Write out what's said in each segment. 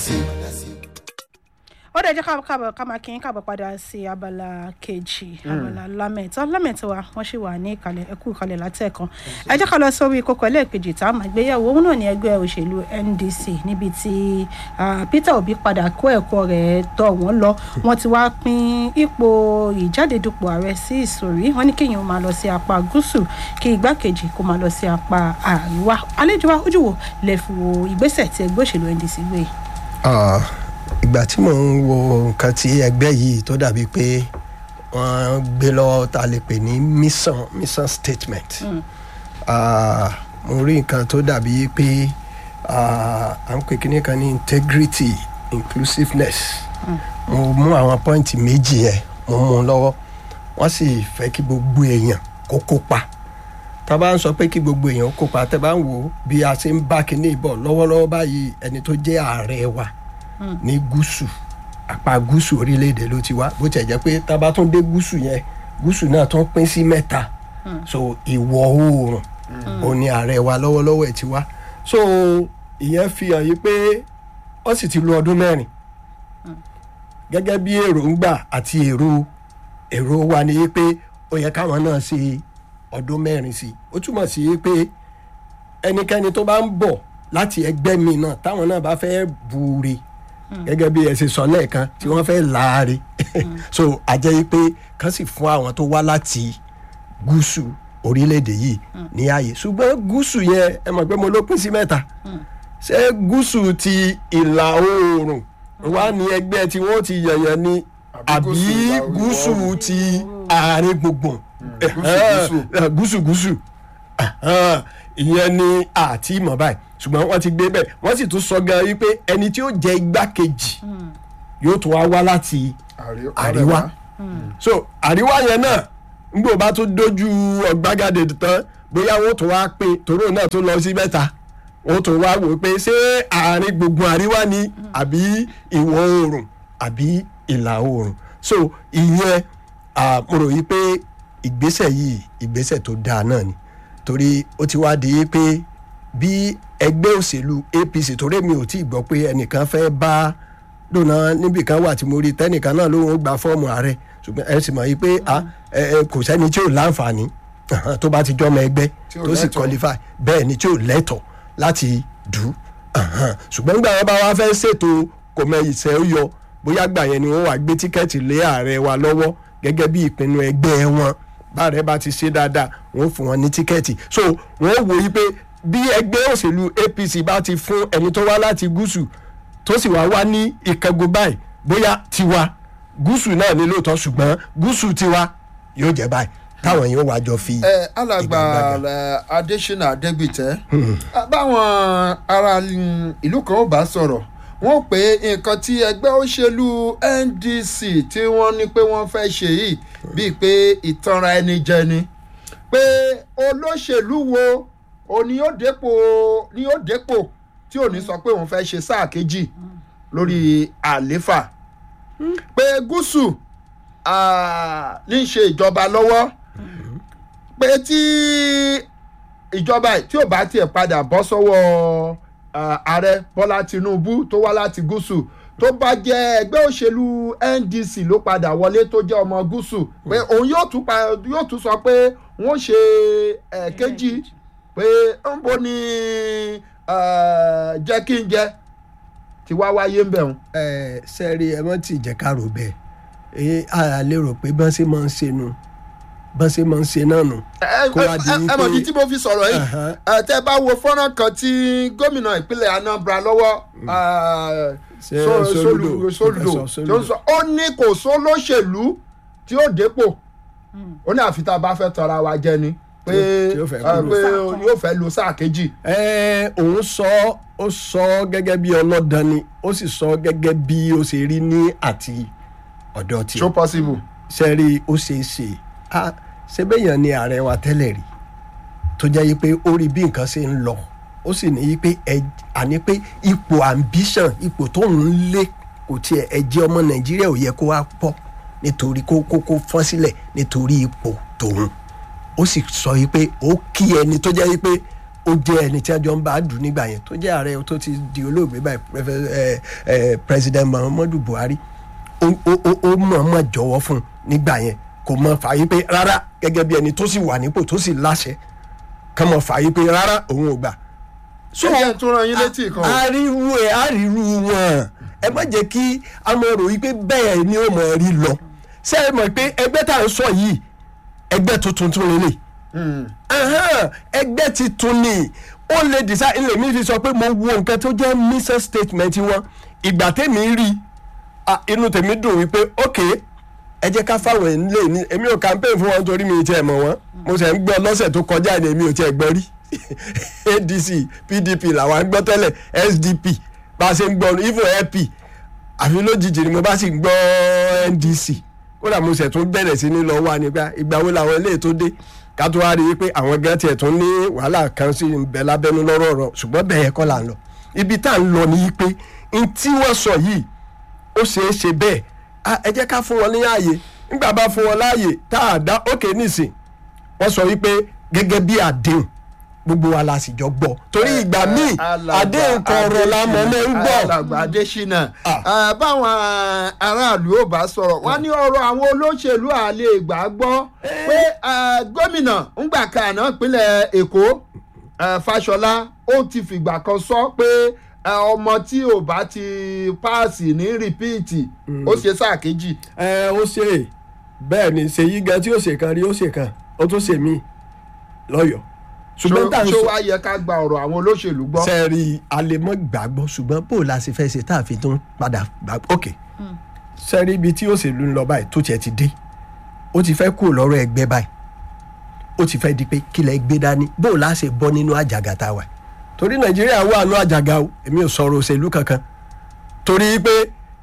ó dẹ̀ jẹ́ ká- káàbọ̀ ká máa kí yín káàbọ̀ padà sí abala kejì abala lámẹ̀tọ́ lámẹ̀tọ́ wa wọ́n sì wà ní ìkàlẹ̀ ẹ̀kú ìkàlẹ̀ látẹ̀kan ẹ jẹ́ ká lọ sórí kókó ẹlẹ́ẹ̀kejì tá a máa gbéyàwó òun náà ní ẹgbẹ́ òṣèlú ndc níbi tí ah, peter obi padà kó ẹ̀kọ́ rẹ̀ tọ̀ wọ́n lọ wọ́n ti wá pín ipò ìjádedupò ààrẹ sí ìsòrí wọ́n ní kéèyàn máa lọ sí apá gúúsù kí igbákejì kó máa lọ sí apá àríwá àlejò wa ojú wo lè fi wo ìgbésẹ̀ tí ẹgbẹ́ òṣèlú ndc gbé yìí. Ah, ìgbà tí mò ń wo nǹkan tí ẹgbẹ́ yìí tó dàbí pé wọ́n gbé lọ́wọ́ tá a lè pè ní mission mission statement Ah, mo rí nǹkan tó dàbí pé ah, à ń pè kíní kan ní integrity inclusiveness mo mú àwọn pọ́ìntì méjì yẹn mo mú un lọ́wọ́ wọ́n sì fẹ́ kí gbogbo èèyàn kó kópa tá a bá ń sọ pé kí gbogbo èèyàn kópa tẹ́ bá ń wò ó bí a ṣe ń bá kinní bọ̀ lọ́wọ́lọ́wọ́ báyìí ẹni tó jẹ́ ààrẹ wa ní gúúsù apá gúúsù orílẹ̀-èdè ló ti wá bó tiẹ̀ jẹ́ pé tá a bá tún dé gúúsù yẹn gúúsù náà tún pín sí mẹ́ta so ìwọ̀ oòrùn òun ni ààrẹ wa lọ́wọ́lọ́wọ́ ẹ̀ ti wá so ìyẹn fi hàn yí pé wọ́n sì ti lo ọdún mẹ́rin gẹ́gẹ́ bí èròǹgbà àti èrò èrò wa ni yí pé ó yẹ káwọn náà ṣe ọdún mẹ́rin sí i ó túmọ̀ sí yí pé ẹnikẹ́ni tó bá ń bọ̀ láti ẹgbẹ́ mi náà táwọn náà bá fẹ́ buure gẹ́gẹ́ bí ẹ ṣe sọ lẹ́ẹ̀kan tí wọ́n fẹ́ láàárẹ̀ so àjẹ́ yí pé kán sì fún àwọn tó wá láti gúúsù orílẹ̀-èdè yìí ní ààyè ṣùgbọ́n gúúsù yẹn ẹ mọ̀ pé mo ló pín sí mẹ́ta ṣé gúúsù ti ìlà oòrùn wá ní ẹgbẹ́ tí wọ́n ti yẹ̀yẹ̀ ni Àbí àbí gúúsù ìlà gúúsù ti àárín gbùngbùn gúúsù. Eh, gúúsù gúúsù Ahan, ìyẹn ni àti ìmọ̀ báyìí ṣùgbọ́n wọ́n ti gbé bẹ́ẹ̀ wọ́n sì tún sọ gan wípé ẹni tí ó jẹ igbákejì yóò tún wá wá láti Àrí- àríwá so àríwá yẹn náà ngbò bá tún dojú ọ̀gbagadè tán bóyá wọ́n tún wá pé tòró náà tún lọ sí mẹ́ta wọ́n tún wá wò pé ṣé àárín gbùngbùn àríwá ni àbí ìwọ̀ oòrùn àbí ìlà oòrùn so ìyẹn ah, mo rò yí pé ìgbésẹ̀ yìí ìgbésẹ̀ tó dáa náà ni torí ó ti wá di pé bí ẹgbẹ́ òṣèlú apc torí mi ò tí ì gbọ́ pé ẹnìkan fẹ́ bá dùnà níbì kan wà tí mo rí tẹ́nìkan náà lóun ó gba fọ́ọ̀mù ààrẹ ṣùgbọ́n ẹ sì mọ̀ yí pé ah, ẹ, ẹ, kò sẹ́ni tí ò láǹfààní ahan, tó bá ti jọ́mọ ẹgbẹ́ Tí ò tó sì lẹ́tọ̀ọ́. qualify bẹ́ẹ̀ ni tí ò lẹ́tọ̀ láti dù ú ahan. ṣùgbọ́n nígbà wọn bá wá fẹ́ ṣètò kò mọ ìṣẹ́ ó yọ bóyá gbà yẹn ni wọ́n wá gbé tíkẹ́ẹ̀tì lé ààrẹ wa lọ́wọ́ gẹ́gẹ́ bí ìpinnu ẹgbẹ́ wọn báàrẹ bá ti ṣe dáadáa wọ́n fún wọn ní tíkẹ́ẹ̀tì so wọ́n wò yí pé bí ẹgbẹ́ òṣèlú apc bá ti fún ẹni tó wá láti gúúsù tó sì wá wá ní ìkẹ́gun báyìí bóyá tiwa gúúsù náà ní lóòótọ́ ṣùgbọ́n gúúsù tiwa yóò jẹ́ báyìí táwọn yóò wá jọ fi ẹ alàgbà ìgbàgbàgà. ẹ, adésínà adégbìtẹ báwọn ará mm, ìlú kan ò bá sọ̀rọ̀ wọ́n pé nǹkan tí ẹgbẹ́ òṣèlú ndc tí wọ́n ní pé wọ́n fẹ́ ṣe yìí bíi pé ìtanra ẹni jẹ ni pé olóṣèlú wo o ní yóò dépò ní yóò dépò tí ò ní sọ pé òun fẹ́ ṣe sáà kejì lórí àléfà pé gúúsù ah, ní í ṣe ìjọba lọ́wọ́ pé tí ìjọba yìí tí ò bá tiẹ̀ padà bọ́ sọ́wọ́ ah, ààrẹ bọ́lá tinubu tó wá láti gúúsù tó bá jẹ́ ẹgbẹ́ òṣèlú ndc ló padà wọlé tó jẹ́ ọmọ gúúsù pé òun yóò tún pa yóò tún sọ pé wọ́n ṣe eh, kejì pé ń bo ni eh, jẹ́ kí n jẹ tí wá wáyé ń bẹ̀ wọ́n. ẹ sẹ́ẹ̀rì ẹ mọ́ tí ìjẹ́ ká rò bẹ́ẹ̀ ẹ á lè rò pé bọ́n ṣe máa ń ṣe nu bọ́n ṣe máa ń ṣe náà nù. ẹ Kó wá di ẹ- ẹ mọ̀ wípé- ní tí mo fi sọ̀rọ̀ yìí Ẹ̀hán. ẹ tẹ́ bá wo fọ́nrán kan tí gómìnà ìpínlẹ̀ anambra lọ́wọ́ eh, Ṣé So- Soludo, Solu- Soludo Professor tó ń sọ ó ní kò sólóṣèlú tí ó dépò ó ní àfi tá a bá fẹ́ tọra wa jẹ ni pé Tí ó fẹ́ eh, kúrò. pé Sáà kan. yóò fẹ́ lo sáà kejì. ẹ òun sọ ó sọ gẹ́gẹ́ bí ọlọ́dàn ni ó sì sọ gẹ́gẹ́ bí ó ṣe rí ní àti ọ̀dọ̀ tí so possible. sẹ́ẹ̀rì ó ṣe é ṣe á ṣẹ́bẹ̀yàn ni ààrẹ wa tẹ́lẹ̀ rí tó jẹ́ yí pé ó rí bí nǹkan ṣe ń lọ ó sì ní yí pé ẹ àní pé ipò ambition ipò tó ń lé kò tiẹ̀ ẹ̀jẹ̀ ọmọ nàìjíríà ò yẹ kó wá pọ̀ nítorí kó kó kó fọ́n sílẹ̀ nítorí ipò tòun ó sì sọ yí pé ó kí ẹni tó jẹ́ yí pé ó jẹ́ ẹni tí wọ́n bá dùn nígbà yẹn tó jẹ́ ààrẹ tó ti di olóògbé báyìí Prefe- eh, eh, president muhammadu buhari ó ó- ó- ó mọ̀ọ́mọ̀ jọ̀wọ́ fún un nígbà yẹn kò mọ̀ fààyè pé rárá gẹ́gẹ́ bí ẹni tó sì wà nípò tó sì láṣẹ kàn mọ̀ fààyè pé rárá òun ò gbà ṣé ẹ tún rán yín létí kan o. àríwú ẹ àríwú wọn ẹ má jẹ́ kí a mọ̀ rò wípé bẹ́ẹ̀ ni ó mọ̀ rí lọ ṣé ẹ mọ̀ pé ẹgbẹ́ tá à ń sọ yìí ẹgbẹ́ tuntun tún lélẹ̀ Hmm. Ahan, ẹgbẹ́ ti tún ni ó lè decide ilé mi fi sọ pé mo wo nǹkan tó jẹ́ mission statement wọn ìgbà tèmi rí ah, inú tèmi dùn wípé ok ẹ jẹ́ ká fáwọn ẹ̀ nílé ní èmi ò campaign fún wọn torí mi ì tiẹ̀ mọ̀ wọ́n mo sì ń gbọ́ lọ́sẹ̀ tó kọjá ni èmi ò tiẹ̀ gbọ́ rí adc pdp làwọn ń gbọ́ tẹ́lẹ̀ sdp bá a ṣe ń gbọ́ ivo ap àfi lójijì ni mo bá sì ń gbọ́ ndc kódà mo sì tún bẹ̀rẹ̀ sí ní lọ wá nígbà ìgbà wo làwọn eléyìí tó dé ká tó wá rí i pé àwọn gan tiẹ̀ tún ní wàhálà kan sí ń bẹ lábẹ́nú lọ́rọ̀ ọ̀rọ̀ ṣùgbọ́n bẹ́ẹ̀ kọ́ là ń lọ ibi tá à ń lọ ni pé n tí wọ́n sọ yìí ó ṣeé ṣe bẹ́ẹ̀ Ah, ẹ jẹ́ ká fún wọn ní ààyè nígbà bá fún wọn láàyè tá a dá òkè nísìn wọ́n sọ wípé gẹ́gẹ́ bí àdéhùn gbogbo wa la sì jọ gbọ́ torí ìgbà míì Alàgbà àdéhùn kan ọ̀rọ̀ la mọ̀ mọ́ ń gbọ́. alàgbà adésínà Ah. Ah, báwọn aráàlú ò bá sọ̀rọ̀ wọ́n ní ọ̀rọ̀ àwọn olóṣèlú àlè ìgbà gbọ́ pé ah, gómìnà ńgbà kaná ìpínlẹ̀ èkó ah, fàṣọlá ó ti fìgbà kan sọ pé ah, ọmọ tí ò bá ti páàsì ní rìpíìtì ó ṣe sáà kejì ẹ ó ṣe bẹ́ẹ̀ ni ṣèyí gan tí ó ṣe kan rí ó ṣe kan ó tún ṣe míì lọ́yọ̀ọ́ ṣùgbọ́n tá à ń ṣó sọ wá yẹ ká gba ọ̀rọ̀ àwọn olóṣèlú gbọ́. sẹ́ẹ̀rì alẹ́mọ́ gbàgbọ́ ṣùgbọ́n bó o la ṣe fẹ́ ṣe tá a fi tún padà gbà ok sẹ́ẹ̀rì ibi tí òṣèlú ń lọ báyìí tó tiẹ̀ ti dé ó ti fẹ́ kúrò lọ́rọ̀ ẹgbẹ́ báyìí ó ti fẹ́ di pé kílẹ̀ gbé dání bó o la ṣe bọ́ nínú àjàgà tá a wà torí nàìjíríà wà nínú àjàgà o èmi ò sọ̀rọ̀ òṣèlú kankan torí pé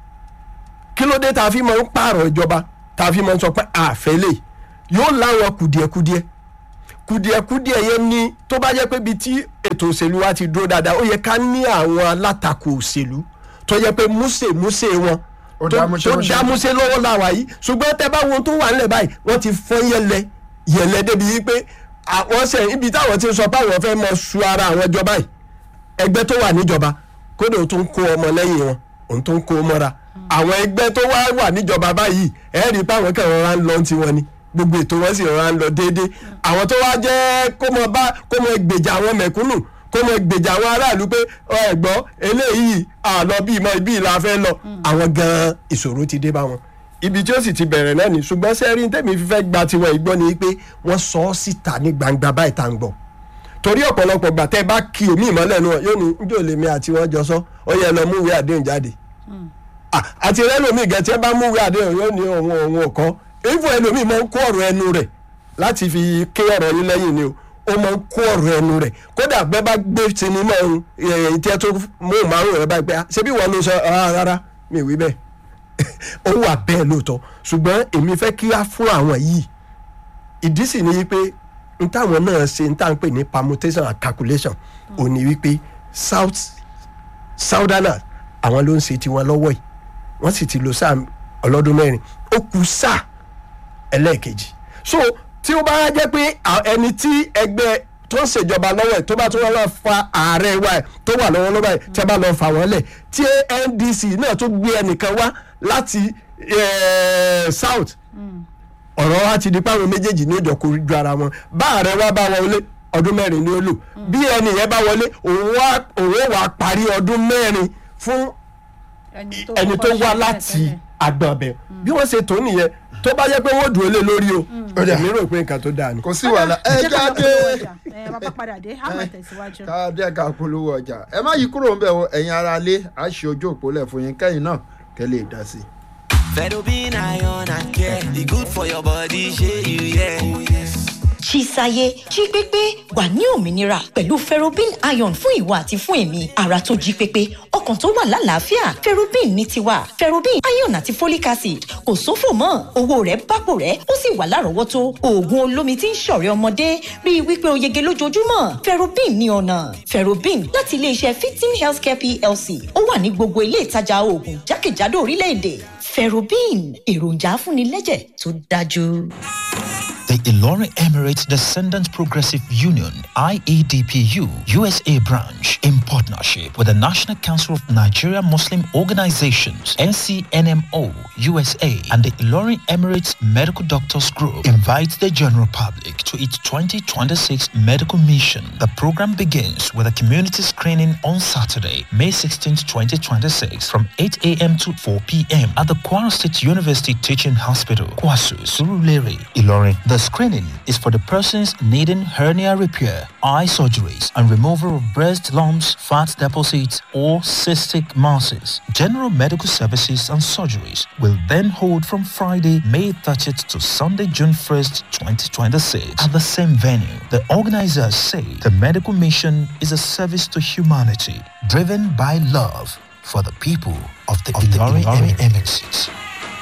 kí ló dé tá a fi máa ń pààrọ̀ ìjọba tá a fi máa ń sọ pé àfẹ́lẹ̀ yóò láwọn kùdìẹ̀kudiẹ kùdìẹ̀kudiẹ yẹn ni tó bá jẹ́ pé ibi tí ètò òṣèlú wa ti dúró dáadáa ó yẹ ká ní àwọn alátakò òṣèlú tó yẹ pé múṣemúṣe wọn Ó tó dá múṣemúṣe. tó dá múṣe lọ́wọ́ làwà yìí ṣùgbọ́n tẹ bá wọn tó wà nílẹ̀ báyìí wọ́n ti fọ́n yẹlẹ yẹlẹ débi yìí pé àwọn sẹ ibi táwọn ti sọ pé àwọn fẹ́ mọ su ara àwọn ìjọba yìí ẹgbẹ́ tó wà níjọba kódà ó tún kó ọmọ lẹ́yìn wọn òun tó ń kó mọ́ra àwọn ẹgbẹ́ tó wá wà níjọba báyìí ẹ̀ rí i pé àwọn kan rọra ń lọ ti wọn ni gbogbo ètò wọn sì rọra ń lọ déédéé àwọn tó wá jẹ́ kó mọ bá kó mọ gbèjà àwọn mẹ̀kúnnù kó mọ gbèjà àwọn aráàlú pé ọ ẹ̀gbọ́n eléyìí àlọ́ bíi mọ ibi ìlà fẹ́ lọ àwọn gan-an ìṣòro ti dé bá wọn ibi tí ó sì ti bẹ̀rẹ̀ náà ni ṣùgbọ́n sẹ́rí tẹ̀mí fífẹ́ gba tiwọn ìgbọ́ ni pé wọ́n sọ ọ́ síta ní gbangba báyìí tá à ń gbọ́ torí ọ̀pọ̀lọpọ̀ gbà tẹ́ bá kí omi ìmọ́lẹ̀ nu wọn yóò ní njó lèmi àti wọn jọ sọ ó yẹ lọ múwèé àdéhùn jáde Ah, àti rẹ́lòmíì gan tí ẹ bá múwèé àdéhùn yóò ní òun òun ò kọ́ ifo ẹlòmíì máa ń kó ọ̀rọ̀ ẹnu rẹ̀ láti fi ké ọ̀rọ̀ yín lẹ́yìn ni o ó máa ń kó ọ̀rọ̀ ẹnu rẹ̀ kódà bẹ́ẹ̀ bá gbé sinimá ohun ìtẹ́ tó mú márùn rẹ̀ báyìí pé ah, ṣebí wọn ló sọ "Ah, rárá mi ò wí bẹ́ẹ̀ ó wà bẹ́ẹ̀ lóòótọ́ ṣùgbọ́n èmi fẹ́ kí á fún àwọn yìí ìdí sì ni wípé n táwọn náà ṣe n táwọn pè ní permutation and calculation ò ní wípé south southerners àwọn ló ń ṣe tiwọn lọ́wọ́ yìí wọ́n sì ti lo sáà ọlọ́dún mẹ́rin ó kù sáà ẹlẹ́ẹ̀kejì so tí ó bá jẹ́ pé à- ẹni tí ẹgbẹ́ tó ń ṣèjọba lọ́wọ́ ẹ̀ tó bá tún wọ́n lọ fa ààrẹ wa ẹ̀ tó wà lọ́wọ́ lọ́wọ́ ẹ̀ tí a bá lọ fà wọ́n lẹ̀ tí ndc náà tó gbé ẹnìkan wá láti eh, south ọ̀rọ̀ wa ti di páwọn méjèèjì ní ìjọ kojú ara wọn bá ààrẹ wa bá wọlé ọdún mẹ́rin ni ó lò bí ẹni yẹn bá wọlé òun wá òun ó wá parí ọdún mẹ́rin fún ẹni tó wá láti àgbọn ọbẹ̀ bí wọ́n ṣe tó nìyẹn tó bá yẹ pé wọ́n dùn ó lé lórí o èmi rò pé nǹkan tó dáa ni. kò sí wàhálà ẹ jáde ẹ bàbá padà dé a máa tẹ̀síwájú. káàdé ká polówó ọjà ẹ má yí kúrò ńbẹ̀ o ẹ̀yin ara lé a ṣe ojú òpó lẹ̀ fún yín kẹ́yìn náà kẹ́ lè dá sí i. Fedobin iron and care. The good for your body, shey you yeah. Oh, yes. Chisaye jí pépé wà ní òmìnira pẹ̀lú ferrobin iron fún ìwà àti fún èmi ara tó jí pépé ọkàn tó wà lálàáfíà ferrobin ní tiwa ferrobin iron àti folic acid kò sófò mọ́ owó rẹ̀ bápò rẹ̀ ó sì wà lárọ̀ọ́wọ́tó oògùn olómi tí ń ṣọ̀rẹ́ ọmọdé rí i wípé o yege lójoojúmọ́ ferrobin ní ọ̀nà ferrobin láti iléeṣẹ́ fifteen healthcare plc ó wà ní gbogbo ilé ìtajà oògùn jákèjádò orílẹ̀-èdè ferrobin èròjà afúnilẹ́jẹ̀ tó dájú. The Ilorin Emirates Descendants Progressive Union, IEDPU, USA branch, in partnership with the National Council of Nigeria Muslim Organizations, NCNMO, USA, and the Ilorin Emirates Medical Doctors Group, invites the general public to its 2026 medical mission. The program begins with a community screening on Saturday, May 16, 2026, from 8 a.m. to 4 p.m. at the Kwara State University Teaching Hospital, Kwasu, Surulere, Ilorin. The screening is for the persons needing hernia repair, eye surgeries, and removal of breast lumps, fat deposits, or cystic masses. General medical services and surgeries will then hold from Friday, May 30th to Sunday, June 1st, 2026 at the same venue. The organizers say the medical mission is a service to humanity driven by love for the people of the Ilorin Emirates.